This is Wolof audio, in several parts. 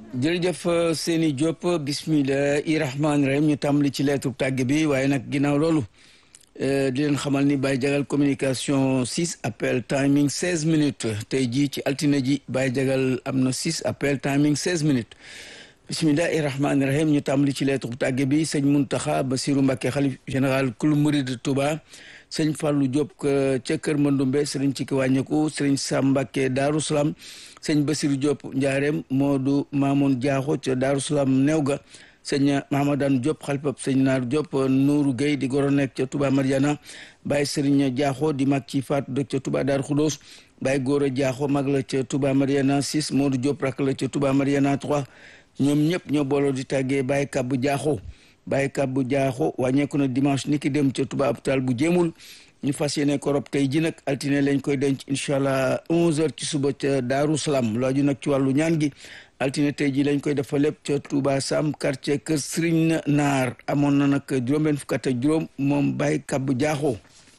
jërëjëf Seni Diop bismillahi rahmaani rahim ñu tàmbali ci lettre tàgg bi waaye nag ginnaaw loolu di leen xamal ni Baye Jagal communication 6 appel timing 16 minutes tey jii ci altine ji Baye Jagal am na 6 appel timing 16 minutes bismillahi rahmaani rahim ñu tàmbali ci lettre tàgg bi sëñ Muntaxa Basiru Mbàkke xalif général kul murid Touba sëñ Fallou Diop ca Kër Mandumbe sëriñ ci ki wàññeeku sëriñ Sam Mbàkke Daaru Salaam sëñ Basiru Diop Njaareem Moodu Maamoun Jaaxo ca Daaru Salaam new ga sëñ Mahamadan Diop xalifab sëñ Naar Diop Nuuru Gueye di goro nekk ca Touba Mariana Baye Sëriñ Jaaxo di mag ci faatu dëkk ca Touba Daaru Xudoos Baye Góora Jaaxo mag la ca Touba Mariana 6 Moodu Diop rak la ca Touba Mariana 3 ñoom ñëpp ñoo booloo di tàggee Baye Kabbu Jaaxo Baye Kabbu Jaaxo wàññeeku na dimanche ni ki dem ca Touba hôpital bu jéemul ñu fas yéene ko rob tey ji nag altine lañ koy denc incha allah 11h ci suba ca Daaru Salaam laaju nag ci wàllu ñaan gi altine tey ji lañ koy defa lépp ca Touba Sam quartier kër Serigne Naar amoon na nag juróom-benn fukk ak juróom moom Baye Kabbu Jaaxo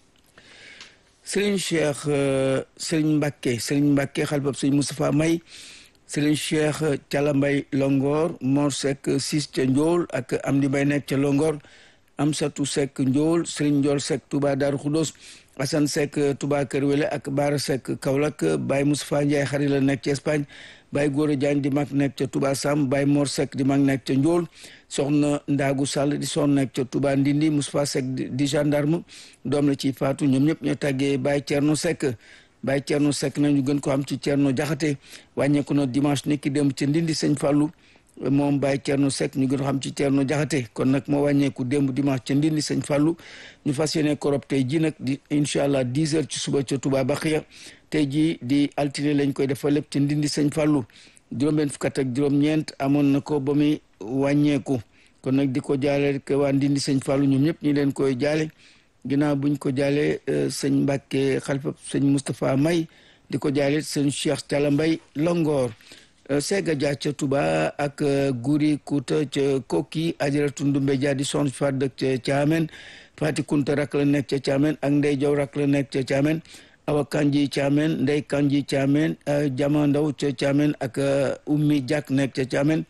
Serigne Cheikh Serigne Mbacke Serigne Mbacke xalifab Serigne Moustapha May Serigne Cheikh Cala Mbay Longor Mor Seck Sis ca Njool ak Amdi Mbay nekk ca Longor Amsatu Seck Njool Serigne Njool Seck Touba Daaru Xudos Assane Seck Touba Kër Wele ak Baara Seck Kaolack Baye Moustapha Ndiaye xari la nekk ca Espagne Baye Góora Diagne di mag nekk ca Touba Sam Baye Mor Seck di mag nekk ca Njool soxna Ndaagu Sall di son nekk ca Touba Ndindi Moustapha Seck di gendarme doom la ci faatu ñoom ñëpp ñoo tàggee Baye Thierno Seck Baye Thierno Seck nañu gën ko am ci Thierno Jaxate wàññeeku na dimanche ni ki démb ca Ndindi sëñ Fallou moom Baye Thierno Seck ñu gën ko xam ci Thierno Jaxate kon nag moo wàññeeku démb dimanche ca Ndindi sëñ Fallou ñu fas yéene korob tey ji nag di incha allah 10 heures ci suba ca Touba Baxiya tey jii di altine lañ koy defal lépp ca Ndindi sëñ Fallou juróom-benn fukk ak juróom-ñeent amoon na ko ba muy wàññeeku kon nag di ko jaale rek waa Ndindi sëñ Fallou ñoom ñëpp ñu leen koy jaale ginnaaw buñ ko jaalee sëñ Mbàkke xalifa sëñ Moustapha May di ko jaale sëñ Cheikh Talla Mbay Longoor Sega Dia ca Touba ak Guri Kuuta ca Kokki Ajaratu Ndumbe Dia di son fa dëkk ca Caamen Fati Kunta rak la nekk ca Caamen ak Ndey Jaw rak la nekk ca Caamen Awa Kanji Caamen Ndey Kanji Caamen Jama Ndaw ca Caamen ak Ummi Jak nekk ca Caamen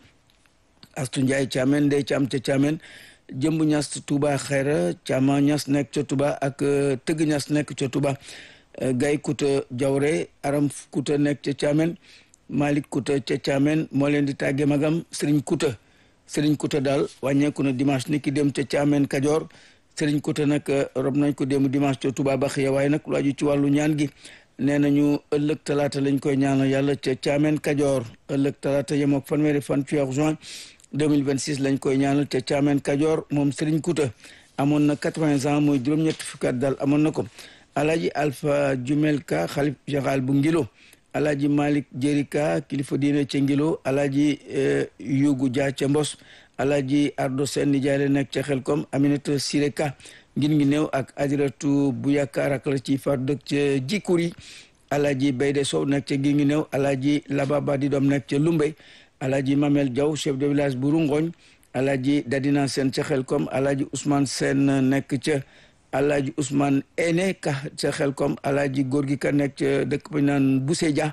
Astu Njaay Caamen Ndey Caam ca Caamen jëmb ñas Touba xayra Caama ñas nekk ca Touba ak tëgg ñas nekk ca Touba gay kuta jawre aram kuta nekk ca Caamen Malik kuta ca Caamen moo leen di tàgge magam Sëriñ kuta Sëriñ kuta daal wàññeeku na dimanche ni ki dem ca Caamen Kajoor Sëriñ kuta nag rob nañ ko dem dimanche ca Touba Baxiya waaye nag lu aju ci wàllu ñaan gi nee nañu ëllëg talaata lañ koy ñaanal yàlla ca Caamen Kajoor ëllëg talaata yem ak fanweeri fan ci weeru juin 2026 lañ koy ñaanal ca Caamen Kajoor moom Serigne Kouta amoon na 80 ans mooy juróom-ñetti fukki at daal amoon na ko alaaji Alpha Jumel Ka xalif général bu Ngilo alaaji Malick Jerika kilifa diine ca Ngilo alaaji Yugu Dia ca Mbos alaaji Ardo Sen nijaay la nekk ca Xelkom Aminata Sireka ngin ngi néew ak ajaratu bu yaakaar ak la ci faatu dëkk ca Jikuri alaaji Bayde Sow nekk ca ngin ngi néew alaaji Lababa di doom nekk ca Lumbey alaaji Mamel Diaw chef de village bu Rungoñ alaaji Dadina Sène ca Xelkom alaaji Ousmane Sène nekk ca alaaji Ousmane Ene ka ca Xelkom alaaji góor gi ka nekk ca dëkk ba naan Buseja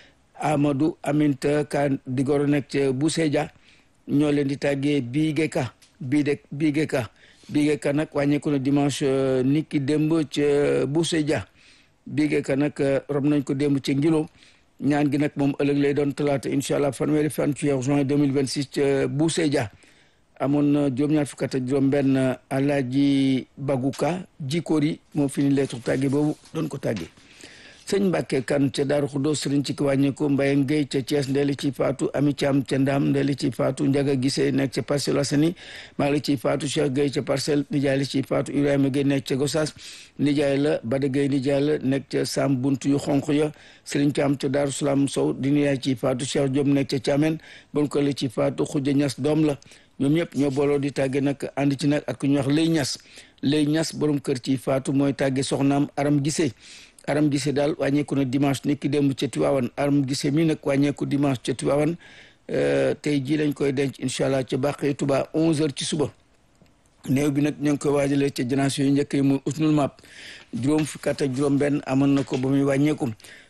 Amadou Aminta ka di goro nekk ca Buseja ñoo leen di tàggee Biige ka Biige Biige ka Biige ka nag wàññeeku na dimanche niki démb ca Buseja Biige ka nag rob nañ ko démb ca Ngilo ñaan gi nag moom ëllëg lay doon talaata incha allah fanweeri fan ci weeru juin 2026 ca Buuseja amoon na juróom-ñaar fukk ak juróom-benn alaaji Baguka jikóori moo fi ni lettre tàgge boobu doon ko tàgge sëñ Mbàkke kan ca Daaru Xudoos sëriñ ci ki wàññeeku Mbaye Ngéy ca Thiès ndeeli ci faatu Ami Caam ca Ndaam ndeeli ci faatu Njaga Gisee nekk ca Parcelles Assainies maa ngi ci faatu Cheikh Gueye ca Parcelles nijaay la ci faatu Ibrahima Gueye nekk ca Gossas nijaay la Bada Gueye nijaay la nekk ca Sam buntu yu xonq ya sëriñ Caam ca Daaru Salaam Sow di nijaay ci faatu Cheikh Diop nekk ca Thiamène bon ko la ci faatu Xuja Ñas doom la ñoom ñëpp ñoo booloo di tàgge nag ànd ci nag ak ku ñuy wax Lay Ñas Lay Ñas borom kër ci faatu mooy tàgge soxnaam Aram Gisee aram gise daal wàññeeku na dimanche ni ki démb ca Tiwaawan aram gise mi nag wàññeeku dimanche ca Tiwaawan tey jii lañ koy denc incha allah ca bàqee Tuba 11h ci suba néew bi nag ñoo ngi koy waajalee ca génération yu njëkk yi muy usnul map juróom fukk ak juróom benn amoon na ko ba muy wàññeeku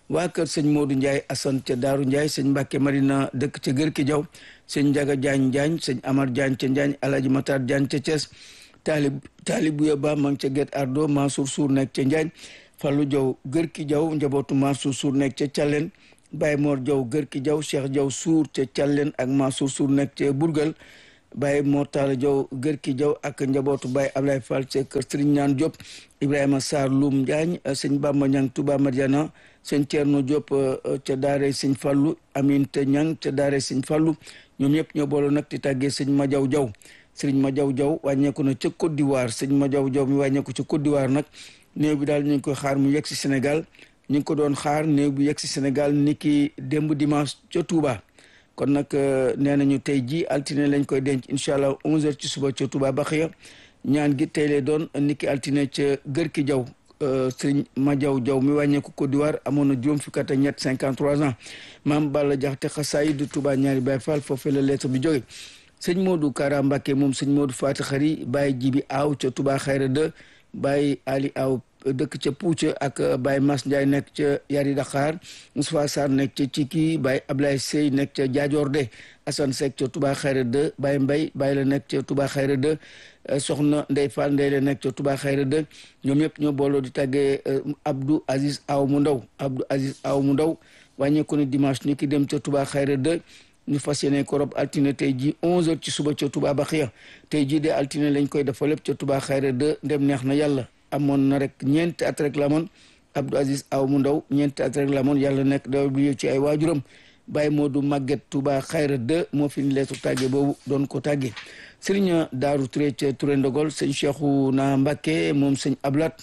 waa kër sëñ Modou Ndiaye Assane ca Daaru Ndiaye sëñ Mbacke Marina dëkk ca Gër ki Jaw sëñ Njaga Jaañ Jaañ sëñ Amar Jaañ ca Njaañ Alaaji Matar Jaañ ca Thiès taalib taalib bu ba ma ngi ca Guet Ardo Mansour Sour nekk ca Njaañ Fallou Jaw Gër ki Jaw njabootu Mansour Sour nekk ca Thialène Baye Mor Jaw Gër ki Jaw Cheikh Jaw Sour ca Thialène ak Mansour Sour nekk ca Bourgal Baye Mortala Jaw Gër ki Jaw ak njabootu Baye Ablaye Fall ca kër Serigne Ñaan Diop Ibrahima Sarr Loum Njaañ sëñ Bamba Ñang Touba Mariana sëñ Thierno Diop ca daare sëñ Fallu Aminte Ñang ca daare sëñ Fallu ñoom ñëpp ñoo booloo nag di tàggee sëñ Majaw Jaw sëriñ Majaw Jaw wàññeeku na ca Côte d'Ivoire sëñ Majaw Jaw mi wàññeeku ca Côte d'Ivoire nag néew bi daal ñu ngi koy xaar mu yegg si Sénégal ñu ngi ko doon xaar néew bi yegg si Sénégal ni ki démb dimanche ca Touba kon nag nee nañu tey ji altine lañ koy denc incha allah 11h ci suba ca Touba Baxiya ñaan gi tey lay doon ni ki altine ca Gër ki Jaw sëriñ Majaw Jaw mi wàññeeku Côte d'Ivoire amoon na juróom fukki at ak ñett 53 ans maam Balla Jaxate xasaayid Touba ñaari Baay Faal foofee la lettre bi jóge sëñ Modou Kara Mbacke moom sëñ Modou Fati Xari Baye Jibi Aw ca Touba Xayra de Baye Ali Aw dëkk ca Puuca ak Baye Mas Ndiaye nekk ca Yari Dakar Moustapha Sarr nekk ca Ciki Baye Ablaye Sey nekk ca Jaajoor de Assane Seck ca Touba Xayra de Baye Mbay Baye la nekk ca Touba Xayra de soxna Ndey Fall Ndey la nekk ca Touba Xayra de ñoom ñëpp ñoo booloo di tàggee Abdou Aziz Aw mu ndaw Abdou Aziz Aw mu ndaw wàññeeku ne dimanche ni ki dem ca Touba Xayra de ñu fas yéene ko rob altine tey ji 11h ci suba ca Touba Baxiya tey jii de altine lañ koy dafa lépp ca Touba Xayra de ndem neex na yàlla amoon na rek ñeenti at rek la amoon Abdou Aziz Aw mu ndaw ñeenti at rek la amoon yàlla nekk daw bi ci ay waajuram Baye Modou Maguette Touba Xayra de moo fi ni leetu tàgge boobu doon ko tàgge Sëriñ Daaru Touré ca Touré Ndogol sëñ Cheikhou na Mbacke moom sëñ Ablat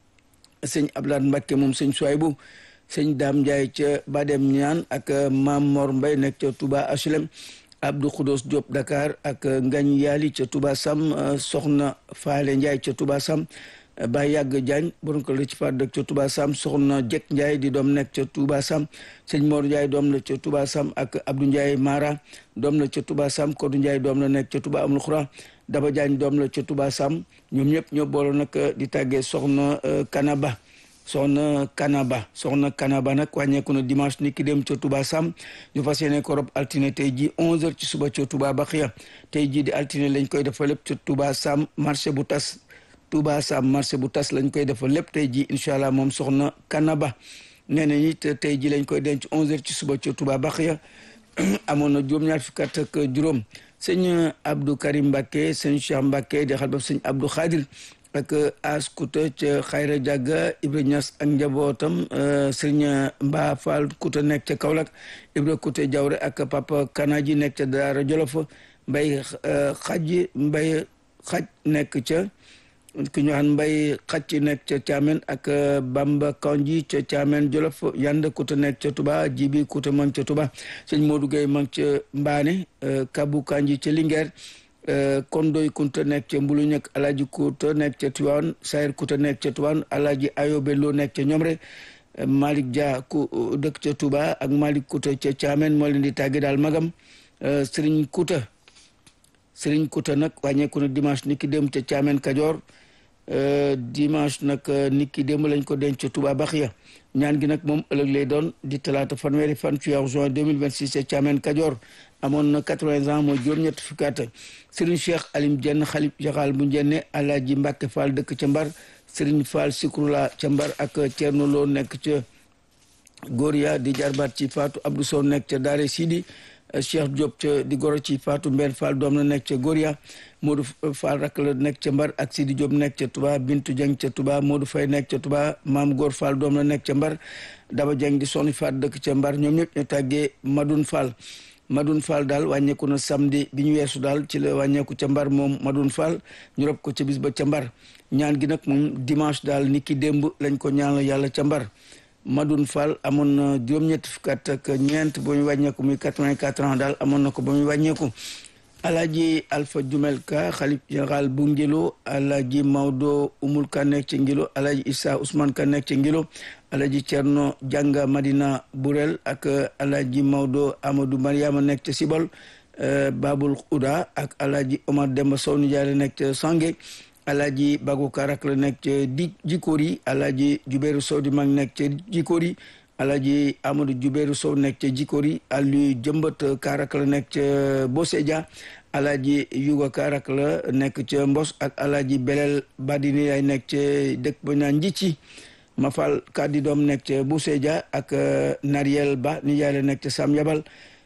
sëñ Ablat Mbacke moom sëñ Souaybou sëñ Daam Ndiaye ca Badem ñaan ak Mam Mor Mbay nekk ca Touba HLM Abdou Khoudos Diop Dakar ak Ngañ Yaali ca Touba Sam soxna Faale Ndiaye ca Touba Sam Baye Yàgg Diagne borom ko la ci faat dëkk ca Touba Sam soxna Jek Ndiaye di doom nekk ca Touba Sam sëñ Mor Ndiaye doom la ca Touba Sam ak Abdou Ndiaye Mara doom la ca Touba Sam Kodou Ndiaye doom la nekk ca Touba Amul Xura Daba Diagne doom la ca Touba Sam ñoom ñëpp ñoo boole nag di tàggee soxna Kanaba soxna Kanaba soxna Kanaba nag wàññeeku na dimanche ni ki dem ca Touba Sam ñu fas yéene ko rob altine tey ji 11h ci suba ca Touba Baxiya tey ji di altine lañ koy defa lépp ca Touba Sam marché bu tas Touba Sam marché bu tas lañ koy defa lépp tey ji incha allah moom soxna Kanaba nee na it tey ji lañ koy denc 11h ci suba ca Touba Baxiya amoon na juróom-ñaar fukki at ak juróom sëñ Abdou Karim Mbacke sëñ Cheikh Mbacke di xalbab sëñ Abdou Khadir ak as kuta ca xayra jàgga ibra ñas ak njabootam sëriñ mbaa fall kuta nekk ca kaolack ibra kuta jawre ak papa kanaji nekk ca daara jolof mbay xaj mbay xaj nekk ca ki ñu xam mbay xaj nekk ca caamen ak bamba kanji ca caamen jolof yand kuta nekk ca tuba jibi kuta mang ca tuba sëñ modou gay mang ca mbaane kabu kanji ca linguère kondoy kunta nekk ca mbulu ñëkk alaaji kuta nekk ca tuwaan sayir kuta nekk ca tuwaan alaaji ayobe loo nekk ca ñomre malik dia ku dëkk ca tuba ak malik kuta ca caamen moo leen di tàgge daal magam sëriñ kuta sëriñ kuta nag wàññeeku na dimanche ni ki dem ca caamen kajoor dimanche nag ni ki démb lañ ko denc ca tuba baxiya ñaan gi nag moom ëllëg lay doon di talaata fanweeri fan ci weeru juin 2026 ca caamen kajoor amoon na quatre-vingts ans mooy juróom-ñett fukki at Serigne Cheikh Alim Jenn xalif jaxaal bu njenne Alaaji Mbàkke Fall dëkk ca Mbar Serigne Fall Sikrula ca Mbar ak Thierno Lo nekk ca Goria di jarbaat ci Faatu Abdou Sow nekk ca Daare Sidi Cheikh Diop ca di goro ci Faatu Mbène Fall doom la nekk ca Goria Modou Fall rak la nekk ca Mbar ak Sidi Diop nekk ca Touba Bintu Dieng ca Touba Modou Faye nekk ca Touba Maam Góor Fall doom la nekk ca Mbar Daba Dieng di sonni Faat dëkk ca Mbar ñoom ñëpp ñu tàggee Madoun Fall Madoun Fall daal wàññeeku na samedi bi ñu weesu daal ci la wàññeeku ca mbar moom Madoun Fall ñu rob ko ca bis ba ca mbar ñaan gi nag moom dimanche daal ni ki démb lañ ko ñaanal yàlla ca mbar Madoun Fall amoon na juróom-ñetti fukki at ak ñeent ba muy wàññeeku muy quatre-vingt-quatre ans daal amoon na ko ba muy wàññeeku Alaaji Alpha Jumel Ka xalif général bu Ngilo Alaaji Maodo Umul Ka nekk ci Ngilo Alaaji Issa Ousmane Ka nekk ci Ngilo Alaaji Cerno Janga Madina Burel ak Alaaji Maodo Amadou Mariama nekk ca Sibol Babul Uda ak Alaaji Omar Demba Sow Nijaay la nekk ca Sange Alaaji Bago Karak la nekk ca di Jikori Alaaji Jubeeru Sow di mag nekk ca Jikori Alaaji Amadou Jubéeru Sow nekk ca Jikori Aliou Jëmbat Kaarak la nekk ca Boseja Alaaji Yuga Kaarak la nekk ca Mbos ak Alaaji Belel Badini ay nekk ca dëkk ba naan Njicci Mafal Kadi doom nekk ca Boseja ak Nariel Ba nijaay la nekk ca Sam Yabal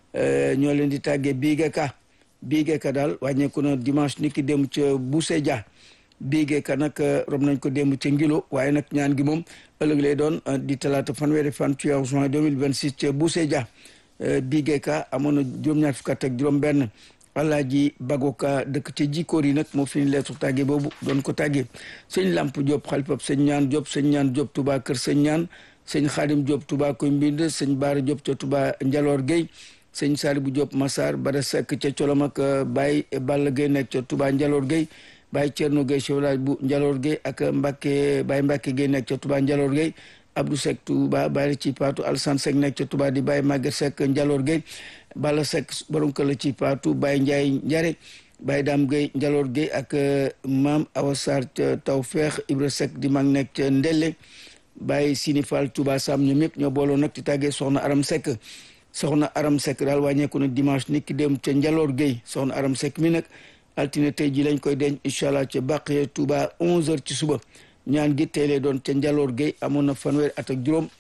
ñoo leen di tàggee Biige Ka Biige Ka daal wàññeeku na dimanche ni ki dem ca Boseja Biige Ka nag rob nañ ko démb ca Ngilo waaye nag ñaan gi moom ëllëg lay doon di talaata fanweeri fan ci weeru juin 2026 ca Boussédia Biige Ka amoon na juróom-ñaar fukk ak juróom-benn Alaaji Bagoka dëkk ca Jikkoor yi nag moo fi ñu leetu tàgge boobu doon ko tàgge sëñ Lamp Diop xalifab sëñ ñaan Diop sëñ ñaan Diop Touba kër sëñ ñaan sëñ Xaadim Diop Touba koy mbind sëñ Baara Diop ca Touba Njaloor Gueye sëñ Salibu Diop Massar Bada Seck ca Colom ak Baye Balla Gueye nekk ca Touba Njaloor Gueye Baye Thierno Gueye chef village bu Njaloor Gueye ak Mbacke Baye Mbacke Gueye nekk ca Touba Njaloor Gueye Abdou Seck Touba Baye ci Paatu Alsan Seck nekk ca Touba di Baye Maguette Seck Njaloor Gueye Balla Seck borom kër la ci Paatu Baye Ndiaye Njare Baye Dame Gueye Njaloor Gueye ak Maam Awa Sarr ca Tawfeex Ibra Seck di mag nekk ca Ndelle Baye Sini Fall Touba Sam ñoom ñëpp ñoo booloo nag ci tàggee Soxna Aram Seck Soxna Aram Seck daal wàññeeku na dimanche nit ki dem ca Njaloor Gueye Soxna Aram Seck mi nag altine tey ji lañ koy denc incha allah ca Baqiya Touba 11h ci suba ñaan gi tey lay doon ca Njaloor Gueye amoon na fanweeri at ak juróom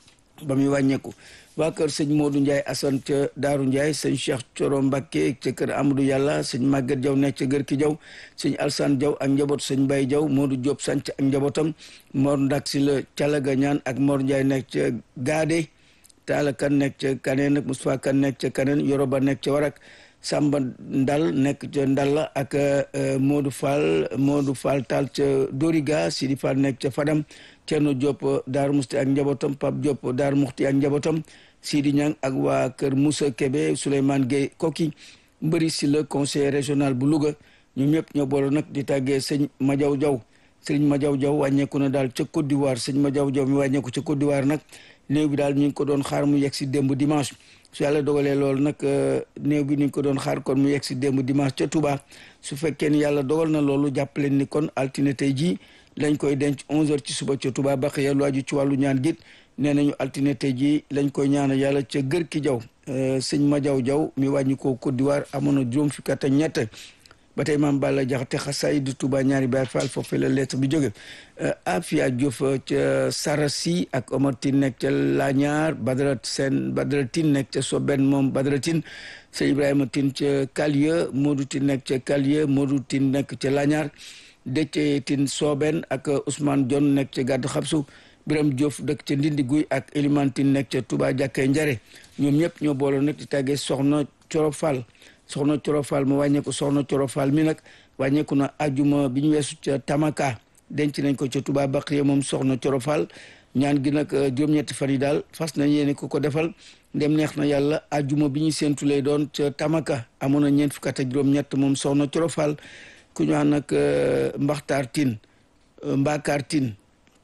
ba muy wàññeeku waa kër sëñ Modou Ndiaye Assane ca Daaru Ndiaye sëñ Cheikh Coro Mbakke ca kër Amadou Yàlla sëñ Maguette Diaw nekk ca Gër ki Diaw sëñ Alsane Diaw ak njaboot sëñ Baye Diaw Modou Diop sanc ak njabootam Mor Ndak si la Calaga ñaan ak Mor Ndiaye nekk ca Gaade Taala Kan nekk ca Kaneen ak Moustapha Kan nekk ca Kaneen Yoroba nekk ca Warak Samba Ndal nekk ca Ndalla ak Modou Fall Modou Fall Tall ca Doriga Sidi Fall nekk ca Fadam Thierno Diop Daaru Musti ak njabootam Pape Diop Daaru Muxti ak njabootam Sidi Niang ak waa kër Moussa Kébé Souleymane Gueye Koki mbëri si le conseil régional bu Louga ñoom ñëpp ñoo boole nag di tàggee sëñ Madiaw Diaw sëñ Madiaw Diaw wàññeeku na daal ca Côte d'Ivoire sëñ Madiaw Diaw mi wàññeeku ca Côte d'Ivoire nag néew bi daal ñu ngi ko doon xaar mu yegg si démb dimanche su yàlla dogalee loolu nag néew bi ni ñu ko doon xaar kon mu yegg si démb dimanche ca Touba su fekkee ni yàlla dogal na loolu jàppaleen ni kon altine tey jii lañ koy denc 11h ci suba ca Touba Baxiya lu aju ci wàllu ñaan git nee nañu altine tey jii lañ koy ñaanal yàlla ca gër ki jaw sëñ Madiaw Diaw mi wàññi ko Côte d'Ivoire amoon na juróom fukki at ak ñett ba tey maam Balla Jaxate xasaay du Touba ñaari Baay Faal foofu la lettre bi jóge Afia Diouf ca Sarasi ak Omar Tine nekk ca Lañaar Badara Sène Badara Tine nekk ca Soben moom Badara Tine sëñ Ibrahima Tine ca Kalieu Modou Tine nekk ca Kalieu Modou Tine nekk ca Lañaar Déthié Tine Soben ak Ousmane Dione nekk ca Gàddu Xabsu Biram Diouf dëkk ca Ndindi Guy ak Elimane Tine nekk ca Touba Jàkkee Njare ñoom ñëpp ñoo booloo nag di tàggee soxna Coro Fall soxna Coro Fall mu wàññeeku soxna Coro Fall mi nag wàññeeku na ajuma bi ñu weesu ca Tamaka denc nañ ko ca Touba Baqiya moom soxna Coro Fall ñaan gi nag juróom-ñetti fan yi daal fas nañ yéene ko ko defal ndem neex na yàlla ajuma bi ñu séentu lay doon ca Tamaka amoon na ñeent fukk ak juróom-ñett moom soxna Coro Fall ku ñu wax nag Mbaxtaar Tine Mbakaar Tine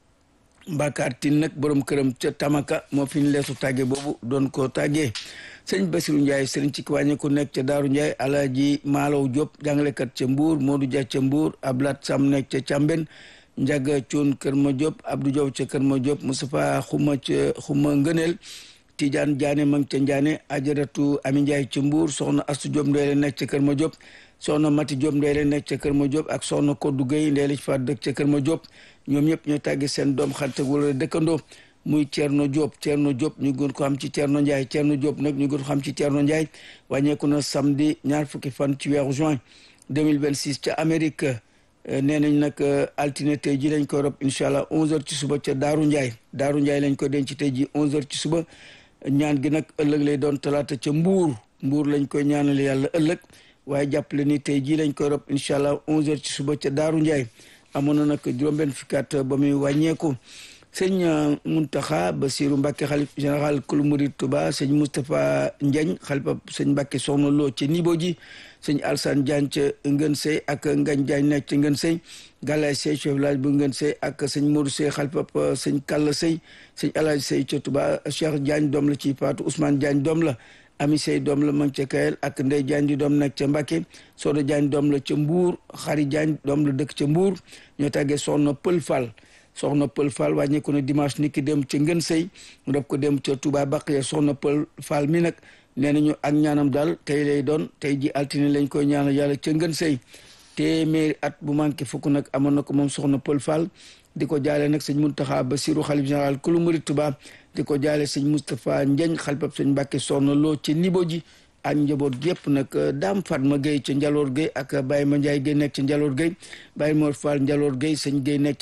Mbakaar Tine nag borom këram ca Tamaka moo fi ñu leesu tàgge boobu doon ko tàggee sëñ Basiru Ndiaye sëriñ ci wàññi ku nekk ca Daaru Ndiaye Alaaji Maalaw Diop jàngalekat ca Mbuur Modou Dia ca Mbuur Ablat Sam nekk ca Càmben Njaga Cuun Kër Ma Diop Abdou Diaw ca Kër Ma Diop Moustapha Xuma ca Xuma Ngëneel Tidiane Diané ma ngi ca Ndiané Ajaratu Ami Ndiaye ca Mbuur soxna Astu Diop Ndeele nekk ca Kër Ma Diop soxna Mati Diop Ndeele nekk ca Kër Ma Diop ak soxna Koddu Gueye Ndeele fa dëkk ca Kër Ma Diop ñoom ñëpp ñoo tàggi seen doom xarit wala dëkkandoo muy Thierno Diop Thierno Diop ñu gën ko xam ci Thierno Ndiaye Thierno Diop nag ñu gën ko xam ci Thierno Ndiaye wàññeeku na samedi ñaar fukki fan ci weeru juin 2026 ca Amérique nee nañ nag altine tey ji lañ koy rob incha allah 11h ci suba ca Daaru Ndiaye Daaru Ndiaye lañ koy denc tey ji 11h ci suba ñaan gi nag ëllëg lay doon talaata ca Mbuur Mbuur lañ koy ñaanal yàlla ëllëg waaye jàppale ni tey jii lañ koy rob incha allah 11h ci suba ca Daaru Ndiaye amoon na nag juróom-benn fukki at ba muy wàññeeku. sëñ Muntaxa Basiru Mbàkke xalif général kulu murid Tuba sëñ Moustapha Ndiagne xalifa sëñ Mbàkke soxna loo ci nibo ji sëñ Alsane Diagne ca Ngën Sey ak Ngañ Diagne nekk ca Ngën Sey Galaye Sey chef village bu Ngën Sey ak sëñ Modou Sey xalifa sëñ Kalla Sey sëñ Alaaji Sey ca Tuba Cheikh Diagne doom la ci Faatu Ousmane Diagne doom la Ami Sey doom la mag ca Kayel ak Ndey Diagne di doom nekk ca Mbàkke Soda Diagne doom la ca Mbuur Xari Diagne doom la dëkk ca Mbuur ñoo tàggee soxna Pël Fall soxna Pël Fall wàññeeku na dimanche ni ki dem ca ngën sëy mu def ko dem ca Touba Baqiya soxna Pël Fall mi nag nee nañu ak ñaanam daal tey lay doon tey ji altine lañ koy ñaanal yàlla ca ngën sëy téeméeri at bu manqué fukk nag amoon na ko moom soxna Pël Fall di ko jaale nag sëñ Muntaxa Basiru xalif général kulu murit Tuubaa di ko jaale sëñ Moustapha Njeñ xalifab sëñ Mbàkke soxna loo ci nibo ji ak njaboot gépp nag Daam Fatma Gueye ca Njaloor Gueye ak Baye Ma Ndiaye Gueye nekk ca Njaloor Gueye Baye Mor Fall Njaloor Gueye sëñ Gueye nekk